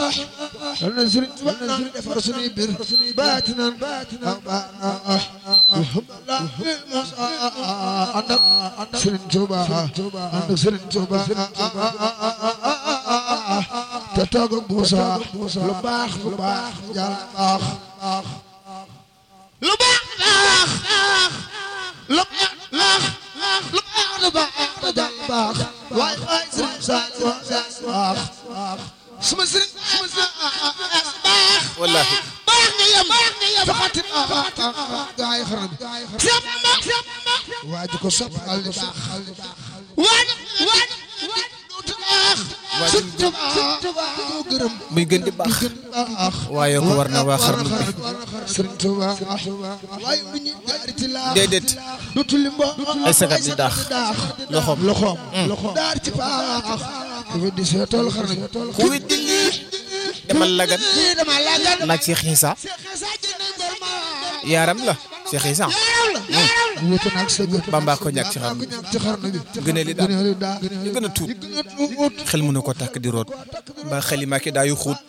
yal na Sëriñ Tuubaa naan defar suñuy bir baatinan aw baana alhamdulillah ànd ak Sëriñ Tuubaa ànd ak Sëriñ Tuubaa te toog ak Muusa lu baax lu baax yàlla baax lu baax baax lu baax baax lu baax lu baax te yàlla baax waay waay Sëriñ Saaliw baax suma sëriñ suma sëriñ baax wallaahi baax nga yem baax nga yem faxati gaa yi xarala bi seet ma seet ma waa ji ko sopp al di baax waa ji waa ji du baax sëñ Tuba ko gërëm muy gën di baax gën baax waaye ko war na waa xarnu bi sëñ Tuba waaye lu ñu jaari ci laax déedéet du tulli mbo ay sagat di daax loxoom loxoom loxoom daar ci baax ku fi di seetal xarala bi ku weddi lii demal lagan lii dama lagal laaj Cheikh Issa yaaram la Cheikh Issa wute naag sa gën Bamba ko ñàkk ci xarnu bi ci xarnu bi gënee li daal gënee li daa ñu gën a tuut gën a tuut xel mënu ko tàkk di root mbaa xeli maa ki daa yu xuut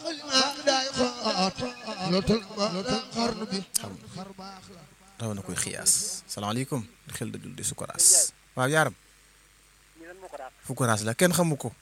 loolu tal xarnu bi raw na koy xiyaas salaamaaleykum xel da dul di sukuraas waaw yaaram fukuraas la kenn xamu ko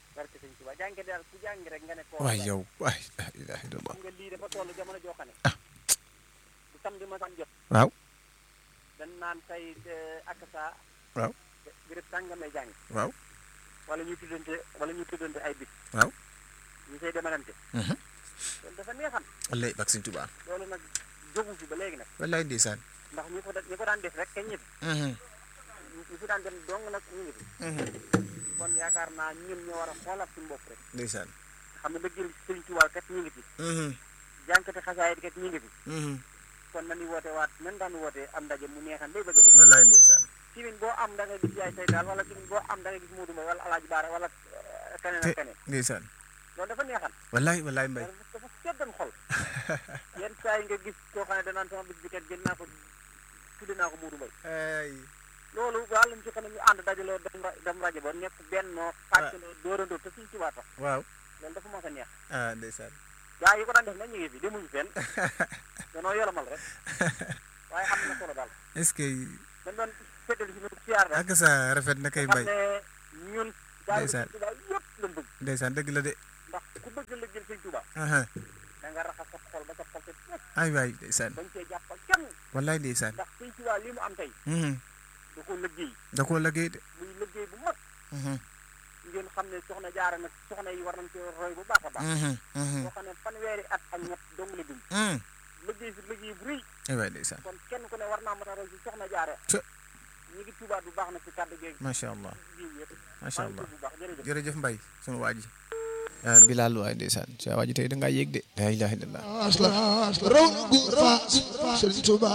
waay yow waay la ilaha illallah nga lii dafa toll jamono joo xam ne Ah. bu samedi ma san jot waaw dañ naan tey ak saa waaw béréb sàngam lay jàng waaw wala ñu tuddante wala ñu tuddante ay bis waaw ñu say demalante loolu dafa neexam wallay bak Sëñ Tuubaa loolu nag jógu fi ba léegi nag wallaay ndeysaan ndax ñi ko da- ñi ko daan def rek kañ ñi fi ñi fi daan dem dong nag ñu ngi fi kon yaakaar naa ñun ñoo war a xoolaat suñu bopp rek ndeysaan xam ne dëgg Sëriñ Tuubaa kat ñu ngi fi jànkati xasaayid kat ñu ngi fi kon nañu woote waat nan daan woote am ndaje mu neexan bay bëgg a dee wallaay ndeysaan timin boo am da nga gis yaay say daal wala timin boo am da nga gis Modou Mbaye wala Alaaji Baara wala eh, keneen te ak keneen ndeysaan loolu dafa neexan wallaay wallaay mbay dafa dafa seddan xol yenn saa yi nga gis koo xam ne danaan sama bis bi kat gën naa ko tudde naa ko Modou Mbaye ay loolu wàlla ñu ci xam ne ñu ànd dajaloo dem ra- dem rajo ba nekk bennoo fàccaloo dóorandoo te suñ tubaa tax waaw loolu dafa mos a neex ah ndeysaan gaa yi ko daan def nag ñu ngi fi demuñu fenn danoo yolomal rek waaye am na solo daal est-ce que dañ doon feddali si nu siyaar rek ak sa rafet na kay xam mbay ne ñun gaa yi Ndeysaan. suñ tubaa yëpp lañ bëgg ndeysaan dëgg la de ndax ku bëgg la jël suñ tubaa aha da nga raxas sa xol ba sa xol te nekk ay waay ndeysaan bañ cee jàppal kenn wallaay ndeysaan ndax suñ tubaa li mu am tey Mhm. da ko liggéey da koo liggéey de muy liggéey bu mag Mhm. ngeen xam ne soxna jaara nag soxna yi war nañ ci roy bu baax a baax Mhm. Mhm. boo xam ne fanweeri at ak ñett dong la dund Mhm. liggéey fi liggéey bu rëy ay waay ndeysaan kon kenn ku ne war naa mën a roy ci soxna jaare Të. ñi ngi tubaat bu baax nag ci kàddu geeg macha allah jiw yëpp macha maa ngi allah tudd bu baax jërëjëf jërëjëf mbay sunu waa ji Bilal waay ndeysaan sa waa ji tey da ngaa yéeg de la ilaha illallah asla raw na góor faas Sëriñ Tuuba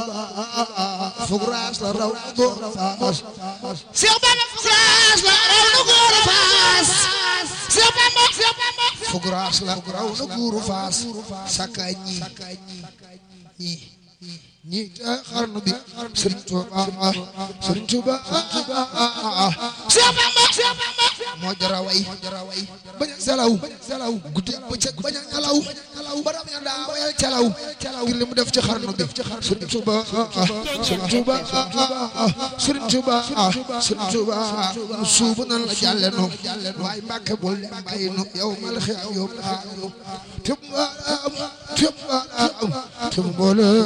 fug raas la raw na góor faas Seex Bamba fug raas la raw na góor faas Seex Bamba fug raas la raw na góor faas sakka ñi ñi ñi ca xarnu bi Sëriñ Tuuba Sëriñ Tuuba Seex Bamba moo jara way bañ a selaw guddi bëccëg bañ a ñalaw ba dam ya daa wayal calaw ngir li mu def ci xarnu bi Sëriñ Tuuba Sëriñ Tuuba Sëriñ Tuuba Sëriñ Tuuba nu suubu nan la jàlle nu waaye Mbàkke bul dem bàyyi nu yow mal xiyam yow baanu tëb am tëb am tëb mboolem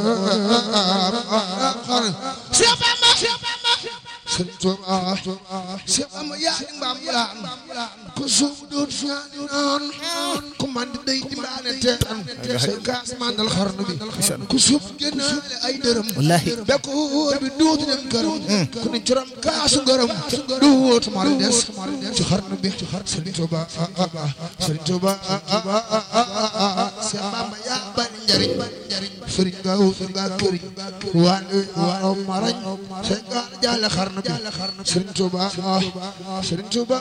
xarnu Seex Bamba Sëriñ Tuuba Seex Bamba yaa di mbaam laan ko suubu doon ñaani naan ku man di day di mbaane teen sa kaas mandal xarnu bi ku suub génnaale ay dërëm Wallaahi. bekkoor bi duutu dem këram ku ne curam kaasu ngërëm duutu mar des ci xarnu bi Sëriñ Tuuba Sëriñ Tuuba Seex Bamba yaa bari njariñ sëriñ nga wut nga këriñ waan waaw marañ sa gaal jaale xarnu bi Sëriñ Tuuba Sëriñ Tuuba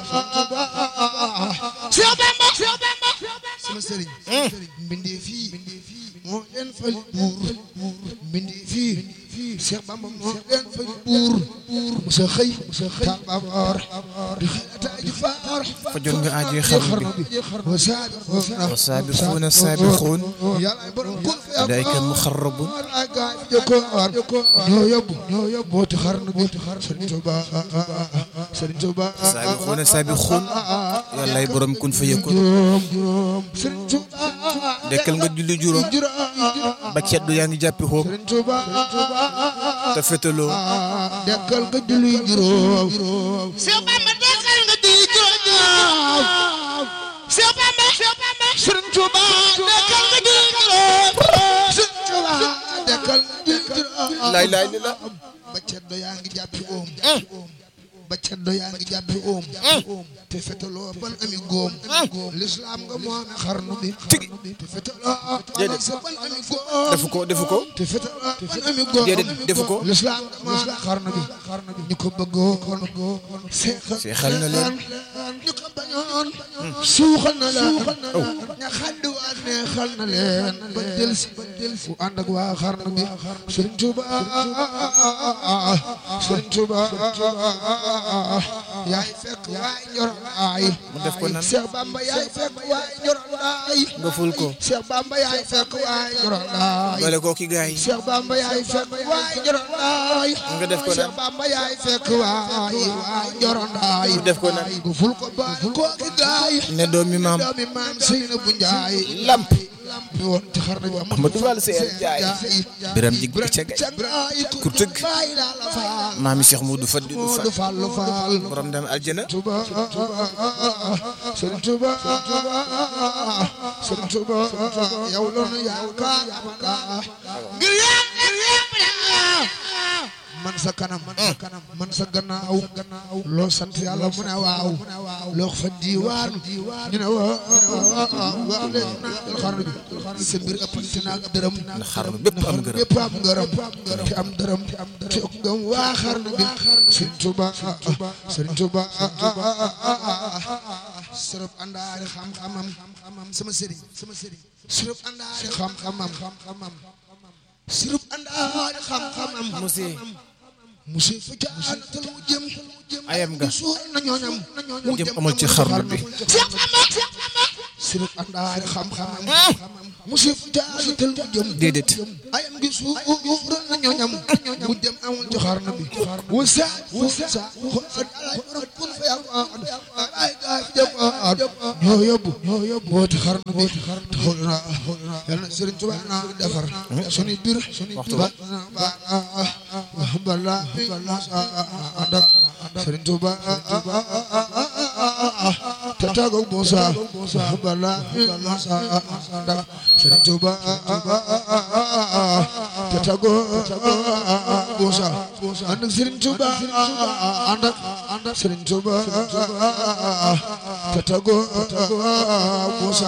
Seex Bamba sama sëriñ mbindee fii moo leen fal buur mbindee fii Cheikh Bamba moo leen fay buur musa xëy musa xëy tabaar di xelataay faar fajoon nga aajo xarnu bi wa saabiquuna wa saabiquuna saabiquun yàlla borom kun fi am ulaa'ika al-muqarrabuun ay gaay bi jëkkoon ñoo yóbbu ñoo yóbbu booti xarnu bi Sëriñ Tuuba Sëriñ Tuuba saabiquuna saabiquun yàllaay borom kun fa yëkkoon juróom juróom Sëriñ Tuuba dekkal nga julli juróom ba ceddu yaa ngi jàppi xoom Sëriñ Tuuba te fetaloo dekkal nga julli juróom Seex Bamba dekkal nga julli juróom Seex Bamba Sëriñ Tuuba dekkal nga julli juróom Sëriñ Tuuba dekkal nga julli juróom laay laay li la ba ceddo yaa ngi jàppi oom ba ceddo yaa ngi jàppi oom te fetaloo ban ami góom lislaam nga moome xarnu bi tigi te fetaloo Déedéet. sa ban ami góom defu ko defu ko te fetaloo ban ami góom déedéet defu ko lislaam nga moome xarnu bi ñu ko bëggoon seexal seexal na leen ñu ko bañoon suuxal na leen ña xaddi waa neexal na leen ba del si fu ànd ak waa xarnu bi Sëriñ Tuuba Sëriñ Tuuba yaay fekk waay njoronaay mu def ko nan Seex Bamba yaay fekk waay njoronaay nga ful ko Seex Bamba yaay fekk waay njoronaay boole koo ki gaay Seex Bamba yaay fekk waay njoronaay nga def ko nan Seex Bamba yaay fekk waay waay njoronaay mu def ko nan gu ful ko baay kooki gaay ne doomi maam doomi maam Seynabu Njaay lamp bi woon ci xarnu bi Ahmadou Fall Seyar Njaay biram jig bi ca gay ku tëgg maami Cheikh Modou Fadilou Moodu Fall Fallu Fall borom dem aljana Tuba Sëriñ Tuba Sëriñ Tuba yow la nu yaakaar ngir yaa ngir yaa man sa kanam man sa kanam man sa gannaaw gannaaw loo sant yàlla mu ne waaw loo fa diiwaan ñu ne waaw waaw léegi naa xarnu bi sa mbir ëppante na ak dërëm ndax xarnu bépp am gërëm bépp am ngërëm te am dërëm te ak ngëm waa xarnu bi Sëriñ Tuba Sëriñ Tuba sërëb àndaari xam-xamam sama sëriñ sama sëriñ sërëb àndaari xam-xamam sërëb àndaari xam-xamam monsieur monsieur fa jaanatal mu jëm ayam nga suur na ñooñam mu jëm amul ci xarnu bi sërëb àndaari xam-xamam monsieur fa jaanatal mu jëm déedéet ayam gi suur na ñooñam mu dem amul ci xarnu bi wasa wasa xool alay borom kun fa yàlla ay gaay jëm ñoo yóbbu ñoo yóbbu wooti xarnu bi taxul na yal na Sëriñ Tuubaa na defar sunu biir Waxtu ba ba bala bala andak Sëriñ Tuubaa te tàggoog Muusa bala Muusa andak Sëriñ Tuubaa te tàggoog Muusa ànd ak Sëriñ Tuubaa ànd ak ànd ak Sëriñ Tuubaa te tàggoog Muusa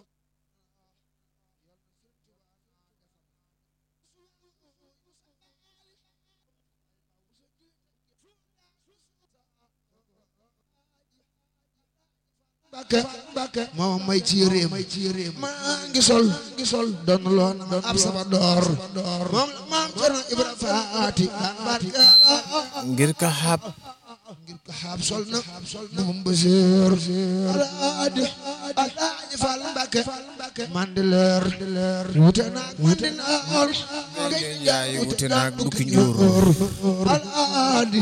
Mbàkke Mbàkke moo may ci réem maa ngi sol ngi sol doon loon ab saba door moom la maam Cerno Ibra Faati daan barke ngir ka xaab ngir ko xaab sol na mbuum Basiir alaadi alaaji Fall Mbàkke man di leer wute naag man di naar yaay wute naag bukki njuur alaadi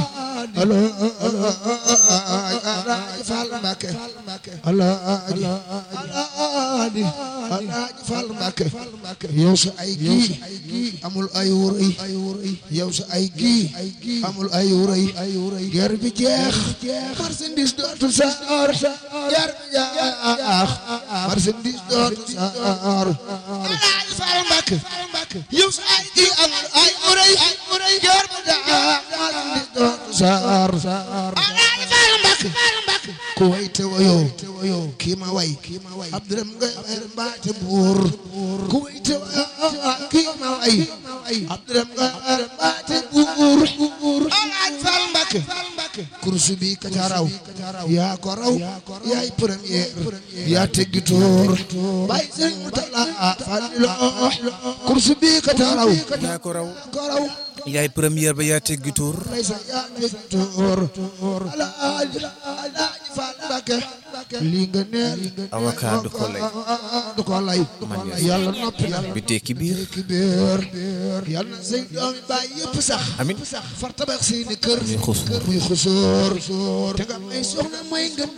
alaaji Fall Mbàkke alaaji alaaji alaaji Fall Mbàkke yow sa ay gii amul ay wuray yow sa ay gii amul ay wuray ger bi jeex marchandise dootul saar ger bi jeex marchandise dootul saar alaaji Fall Mbàkke yow sa ay gii amul ay wuray ger bi jeex marchandise dootul saar alaaji Fall Mbàkke ku way te wayoo kii ma way abduram nga mbaate buur ku way te wayoo kii ma way abduram nga mbaate buur alaaj Fall Mbàkke kursu bi ka ca raw yaa ko raw yaay premier yaa teggi toor bay sëñ Murtala Fallilu kursu bi ka ca raw yaa ko raw ko raw yaay première ba yaa teggi tuur lay sa yaa teggi tuur alaaji alaaji Faal Mbàkke lii nga neel avocat du ko lay du ko lay yàlla noppi na bi tekki biir ki biir yàlla na say doomi baay yëpp sax amin far tabax seeni kër muy xusuur muy xusuur te nga may soxna mooy ngën